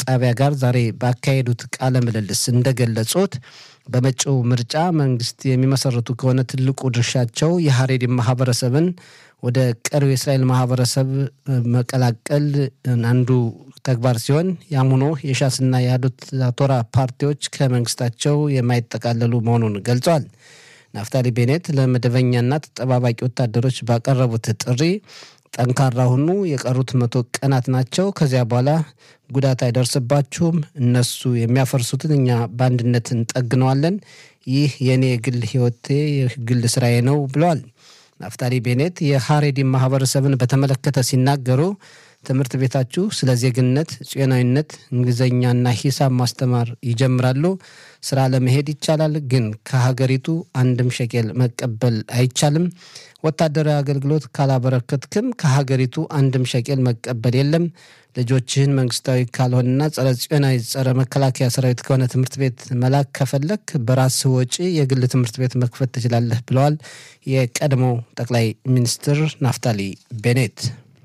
ጣቢያ ጋር ዛሬ ባካሄዱት ቃለ ምልልስ እንደገለጹት በመጪው ምርጫ መንግስት የሚመሰርቱ ከሆነ ትልቁ ድርሻቸው የሀሬዲ ማህበረሰብን ወደ ቀሪው የእስራኤል ማህበረሰብ መቀላቀል አንዱ ተግባር ሲሆን ያም ሆኖ የሻስና የአህዱት ቶራ ፓርቲዎች ከመንግስታቸው የማይጠቃለሉ መሆኑን ገልጿል። ናፍታሊ ቤኔት ለመደበኛና ተጠባባቂ ወታደሮች ባቀረቡት ጥሪ ጠንካራ ሁኑ፣ የቀሩት መቶ ቀናት ናቸው። ከዚያ በኋላ ጉዳት አይደርስባችሁም። እነሱ የሚያፈርሱትን እኛ በአንድነት እንጠግነዋለን። ይህ የእኔ የግል ህይወቴ የግል ስራዬ ነው ብለዋል። ናፍታሊ ቤኔት የሀሬዲ ማህበረሰብን በተመለከተ ሲናገሩ ትምህርት ቤታችሁ ስለ ዜግነት፣ ጽዮናዊነት፣ እንግሊዝኛና ሂሳብ ማስተማር ይጀምራሉ። ስራ ለመሄድ ይቻላል፣ ግን ከሀገሪቱ አንድም ሸቄል መቀበል አይቻልም። ወታደራዊ አገልግሎት ካላበረከትክም ከሀገሪቱ አንድም ሸቄል መቀበል የለም። ልጆችህን መንግስታዊ ካልሆነና ጸረ ጽዮናዊ ጸረ መከላከያ ሰራዊት ከሆነ ትምህርት ቤት መላክ ከፈለክ በራስህ ወጪ የግል ትምህርት ቤት መክፈት ትችላለህ ብለዋል የቀድሞው ጠቅላይ ሚኒስትር ናፍታሊ ቤኔት።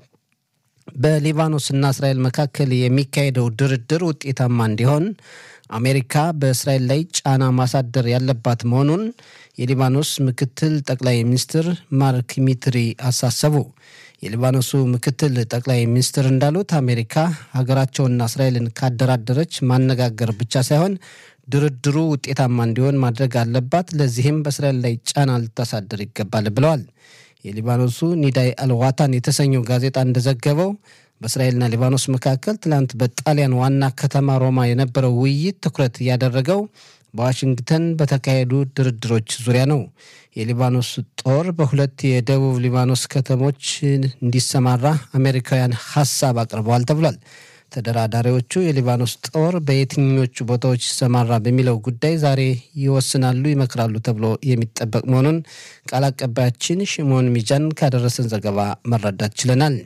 በሊባኖስና እስራኤል መካከል የሚካሄደው ድርድር ውጤታማ እንዲሆን አሜሪካ በእስራኤል ላይ ጫና ማሳደር ያለባት መሆኑን የሊባኖስ ምክትል ጠቅላይ ሚኒስትር ማርክ ሚትሪ አሳሰቡ። የሊባኖሱ ምክትል ጠቅላይ ሚኒስትር እንዳሉት አሜሪካ ሀገራቸውና እስራኤልን ካደራደረች ማነጋገር ብቻ ሳይሆን ድርድሩ ውጤታማ እንዲሆን ማድረግ አለባት። ለዚህም በእስራኤል ላይ ጫና ልታሳድር ይገባል ብለዋል። የሊባኖሱ ኒዳይ አልዋታን የተሰኘው ጋዜጣ እንደዘገበው በእስራኤልና ሊባኖስ መካከል ትላንት በጣሊያን ዋና ከተማ ሮማ የነበረው ውይይት ትኩረት ያደረገው በዋሽንግተን በተካሄዱ ድርድሮች ዙሪያ ነው። የሊባኖስ ጦር በሁለት የደቡብ ሊባኖስ ከተሞች እንዲሰማራ አሜሪካውያን ሀሳብ አቅርበዋል ተብሏል። ተደራዳሪዎቹ የሊባኖስ ጦር በየትኞቹ ቦታዎች ይሰማራ በሚለው ጉዳይ ዛሬ ይወስናሉ፣ ይመክራሉ ተብሎ የሚጠበቅ መሆኑን ቃል አቀባያችን ሽሞን ሚጃን ካደረሰን ዘገባ መረዳት ችለናል።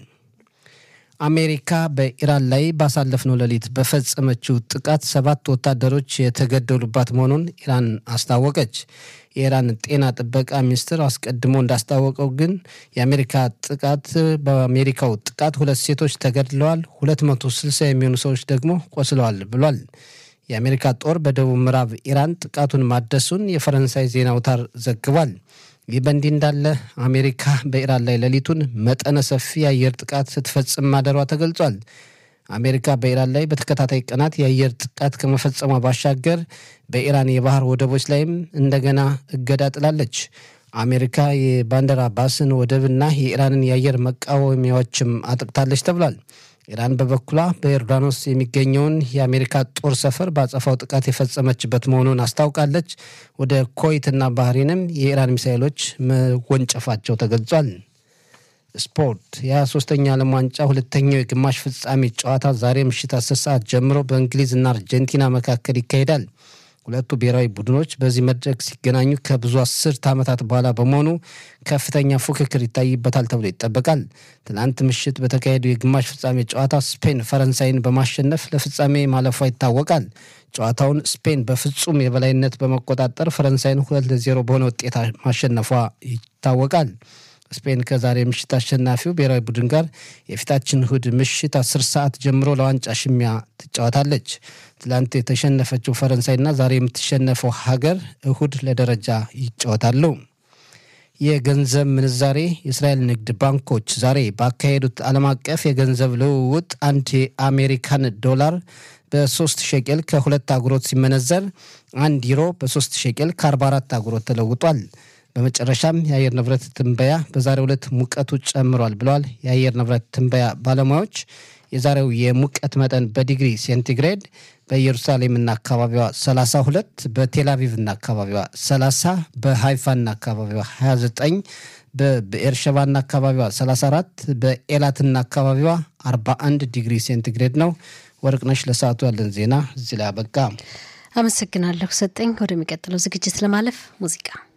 አሜሪካ በኢራን ላይ ባሳለፍነው ሌሊት በፈጸመችው ጥቃት ሰባት ወታደሮች የተገደሉባት መሆኑን ኢራን አስታወቀች። የኢራን ጤና ጥበቃ ሚኒስትር አስቀድሞ እንዳስታወቀው ግን የአሜሪካ ጥቃት በአሜሪካው ጥቃት ሁለት ሴቶች ተገድለዋል፣ 260 የሚሆኑ ሰዎች ደግሞ ቆስለዋል ብሏል። የአሜሪካ ጦር በደቡብ ምዕራብ ኢራን ጥቃቱን ማደሱን የፈረንሳይ ዜና አውታር ዘግቧል። ይህ በእንዲህ እንዳለ አሜሪካ በኢራን ላይ ሌሊቱን መጠነ ሰፊ የአየር ጥቃት ስትፈጽም ማደሯ ተገልጿል። አሜሪካ በኢራን ላይ በተከታታይ ቀናት የአየር ጥቃት ከመፈጸሟ ባሻገር በኢራን የባህር ወደቦች ላይም እንደገና እገዳ ጥላለች። አሜሪካ የባንደር አባስን ወደብና የኢራንን የአየር መቃወሚያዎችም አጥቅታለች ተብሏል። ኢራን በበኩሏ በዮርዳኖስ የሚገኘውን የአሜሪካ ጦር ሰፈር በአጸፋው ጥቃት የፈጸመችበት መሆኑን አስታውቃለች። ወደ ኮይትና ባህሬንም የኢራን ሚሳይሎች መወንጨፋቸው ተገልጿል። ስፖርት የ23ኛ ዓለም ዋንጫ ሁለተኛው የግማሽ ፍጻሜ ጨዋታ ዛሬ ምሽት አስር ሰዓት ጀምሮ በእንግሊዝና አርጀንቲና መካከል ይካሄዳል። ሁለቱ ብሔራዊ ቡድኖች በዚህ መድረክ ሲገናኙ ከብዙ አስርት ዓመታት በኋላ በመሆኑ ከፍተኛ ፉክክር ይታይበታል ተብሎ ይጠበቃል። ትናንት ምሽት በተካሄደው የግማሽ ፍጻሜ ጨዋታ ስፔን ፈረንሳይን በማሸነፍ ለፍጻሜ ማለፏ ይታወቃል። ጨዋታውን ስፔን በፍጹም የበላይነት በመቆጣጠር ፈረንሳይን ሁለት ለዜሮ በሆነ ውጤት ማሸነፏ ይታወቃል። ስፔን ከዛሬ ምሽት አሸናፊው ብሔራዊ ቡድን ጋር የፊታችን እሁድ ምሽት አስር ሰዓት ጀምሮ ለዋንጫ ሽሚያ ትጫወታለች። ትላንት የተሸነፈችው ፈረንሳይና ዛሬ የምትሸነፈው ሀገር እሁድ ለደረጃ ይጫወታሉ። የገንዘብ ምንዛሬ የእስራኤል ንግድ ባንኮች ዛሬ ባካሄዱት ዓለም አቀፍ የገንዘብ ልውውጥ አንድ የአሜሪካን ዶላር በሶስት ሸቄል ከሁለት አጉሮት ሲመነዘር አንድ ዩሮ በሶስት ሸቄል ከአርባ አራት አጉሮት ተለውጧል። በመጨረሻም የአየር ንብረት ትንበያ በዛሬው ዕለት ሙቀቱ ጨምሯል ብለዋል የአየር ንብረት ትንበያ ባለሙያዎች። የዛሬው የሙቀት መጠን በዲግሪ ሴንቲግሬድ በኢየሩሳሌምና አካባቢዋ 32፣ በቴልአቪቭና አካባቢዋ 30፣ በሃይፋና አካባቢዋ 29፣ በብኤርሸባና አካባቢዋ 34፣ በኤላትና አካባቢዋ 41 ዲግሪ ሴንቲግሬድ ነው። ወርቅነሽ ለሰዓቱ ያለን ዜና እዚህ ላይ አበቃ። አመሰግናለሁ ሰጠኝ። ወደሚቀጥለው ዝግጅት ለማለፍ ሙዚቃ